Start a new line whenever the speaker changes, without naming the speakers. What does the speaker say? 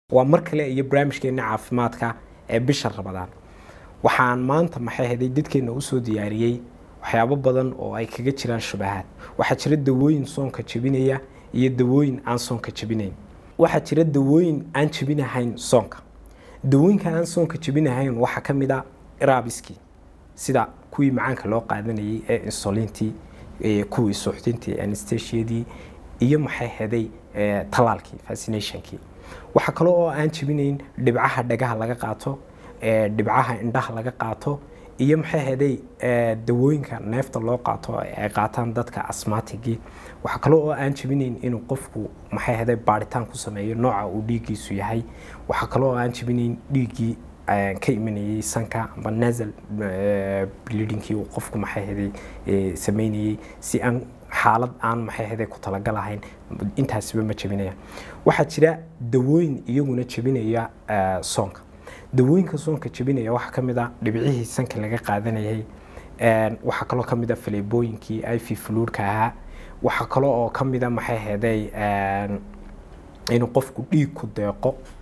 waa mar kale iyo barnaamijkeena caafimaadka ee bisha rabadaan waxaan maanta maxay haday dadkeena usoo diyaariyey waxyaabo badan oo ay kaga jiraan shubahaad waxaa jira dawooyin soonka jebinaya iyo dawooyin aan soonka jebinayn waxaa jira dawooyin aan jebinahayn soonka dawooyinka aan soonka jebinahayn waxaa ka mid a rabiski sida kuwii macaanka loo qaadanayay ee insulintii kuwii suuxdintii anastasiadii iyo maxay haday talaalkii vaccinationkii waxaa kale oo aan jebinayn dhibcaha dhagaha laga qaato dhibcaha indhaha laga qaato iyo maxay haday dawooyinka neefta loo qaato ay qaataan dadka asmatigii waxaa kale oo aan jebinayn inuu qofku maxay haday baaritaan ku sameeyo nooca uu dhiiggiisu yahay waxaa kale oo aan jebinayn dhiiggii ka imanayay sanka amba nasal bleedingkii uu qofku maxay haday sameynayay si aan xaalad aan maxay haday ku talagalahayn intaasiba ma jebinaya waxaa jira dawooyin iyaguna jebinaya soonka dawooyinka soonka jebinaya waxaa ka mid a dhibcihii sanka laga qaadanayay waxaa kaloo ka mid a faleebooyinkii iv fluudka ahaa waxaa kaloo oo ka mid a maxay haday inuu qofku dhiig ku deeqo